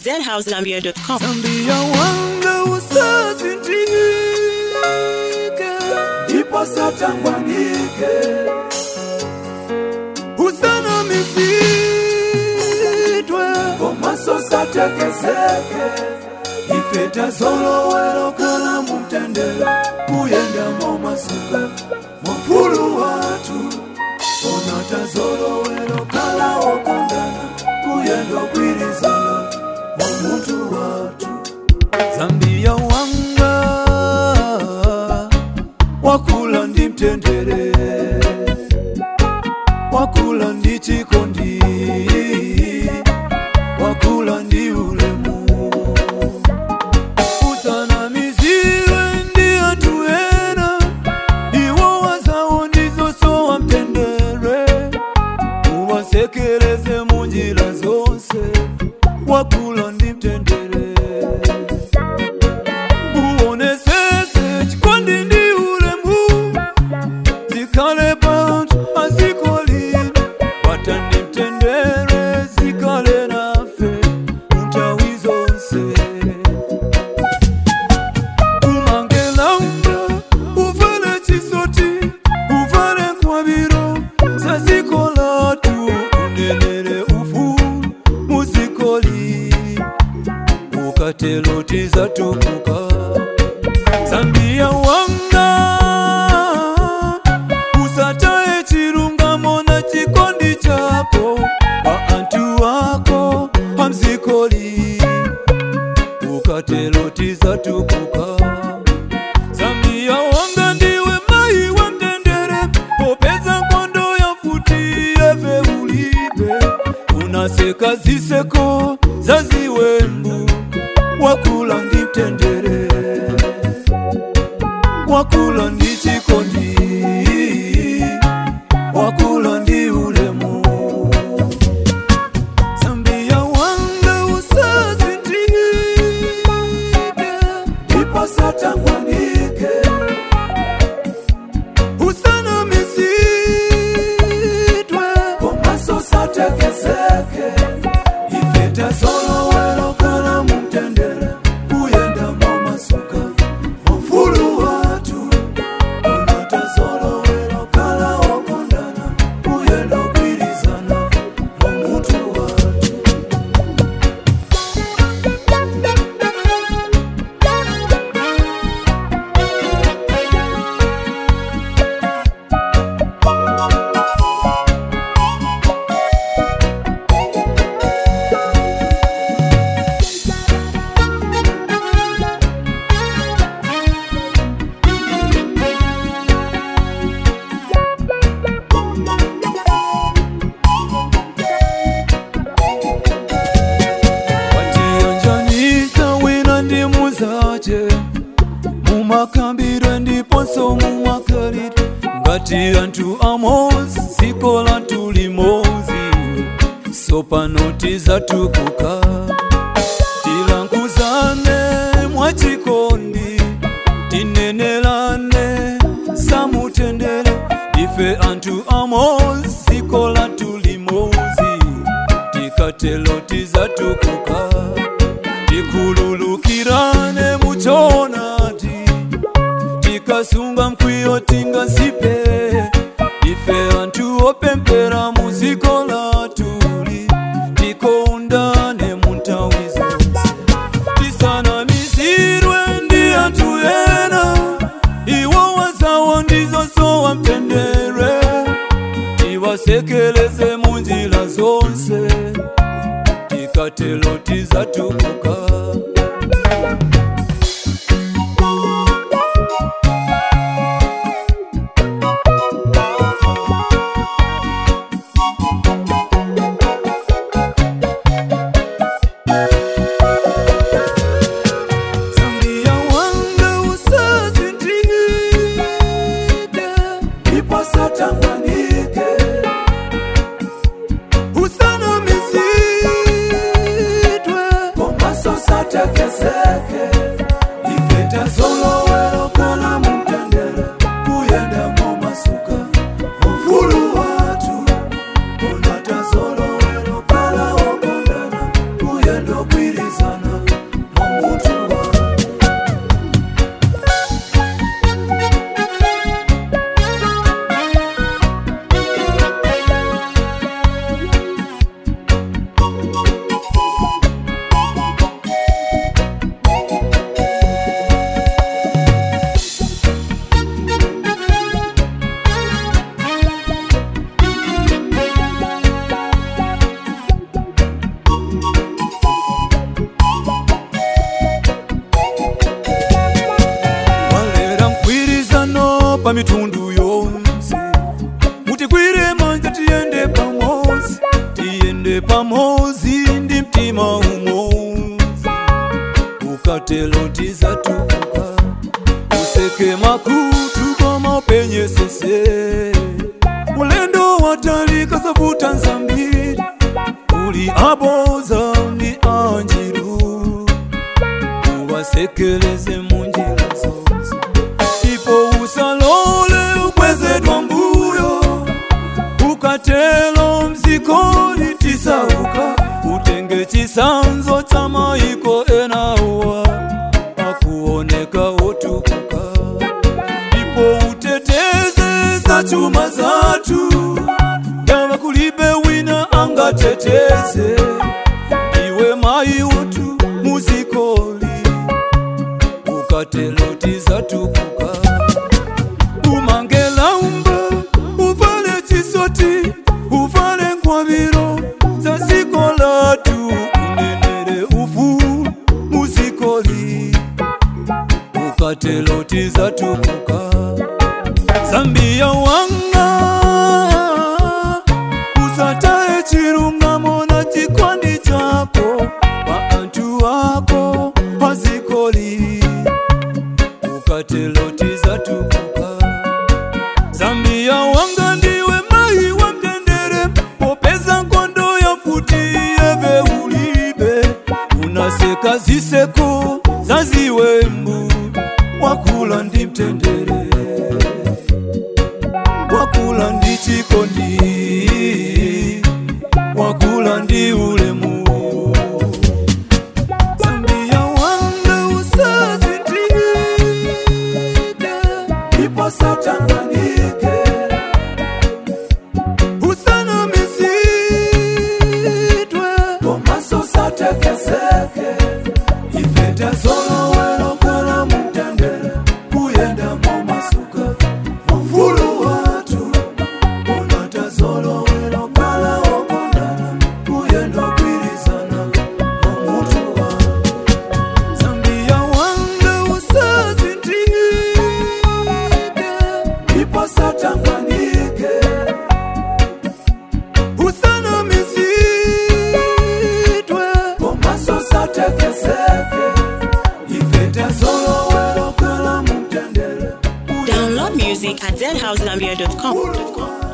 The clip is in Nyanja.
zhousegambia.com. Zambia wanga usazindike ndipo satangwanike usana misitwe komaso satekezeke ifeta zolowelo kana mumtendere kuyenda momasuka mufulu watu onata zolowelo kala okondana kuyenda kwirizana momuntu watu zambia wanga wakula ndi mtendere wakula ndi chikondi wakula ndi ulemu usanamizire ndi anthu ena iwo wazawo ndizosowa mtendere uwasekereze munjira zonse wakula ndi mtendere uonesese chikondi ndi ulemu zikale panthu azikolini watandi mtendere zikale nafe nthawi zonse umangelanga uvale chisoti uvale nkwabiro zazikolatu unenere ufulu muzikoli ukateloti zatukuka zambia wanga usataye chilungamo na chikondi chako kwa antu wako hamzikoli ukateloti zatukuka zambia wanga ndiwe mai wa mtendere popeza nkondo ya futi eve ulibe unaseka ziseko zaziwembu wakula ndi mtendere wakula ndi chikondi wakula ndi ulemu zambia wanga usazindike ndipo satangwanike usana misitwe komaso satekezeke ifete zolowelo kana mumtendere kuyenda momasuka mufulu watu unata zolowelo kala okondana kuyenda kwirizana momutu watu watiyanjanisa wina ndi muzache mumakambire ndiponso mumakalire ngati anthu amozi dziko lathu limodzi sopano tizatukuka tilankhuzane mwachikondi tinenelane samutendere ife anthu amozi dziko lathu limodzi tikatelo tizatukuka tikhululukirane muchonati tikasunga mkwiyo tingasipe ife anthu opempera muziko latuli tikondane munthawi zonse tisanamizirwe ndi anthu ena iwo wazawo ndizosowa mtendere tiwasekeleze munjira zonse tikatelo tizatukuka Zambia wanga usazindike ndipo satangwanike usana misitwe komaso satekezeke pa mitundu yonse mutikwire manja tiyende pamozi tiyende pamozi ndi mtima umodzi ukatelo tizatukuka useke makutu koma upenye sese ulendo watalika zavuta nzambiri uli aboza ndi anjiru uwasekeleze munjira zonse ipo usalole ukwezedwa mbuyo ukatelo mzikoli tisauka utenge chisanzo cha maiko enawa akuoneka otukuka ipo uteteze za chuma zatu yava kulibe wina angateteze iwe mai wotu muzikoli ukateloti zatukuka umangela umba uvale chisoti uvale ngwaviro za ziko latu unenere ufu muzikoli ukateloti zatukuka zambia wanga usatae chirungamo na chikondi chako pa antu wako pazikoli ukateloti zatukuka zambia wanga ndiwe mai wa mtendere popeza nkondo ya futi yeve ulibe unaseka ziseko zaziwembu wakula ndi mtendere wakula ndi chikondi wakula ndi ulemu zambia wanga usazindike ipo satanganike usanamizidwe komaso satekeseke ifete zolowelo kala mutendere kuyenda momasuka mufulu watu unata zolowelo kala okondana kuyenda kwirizana omutu watu zambia wanga usazindike ipo satanganike usanamizidwe komaso satekeseke ifete zolowelo kala mutendere Download music at zhousegambia.com. Ulu watu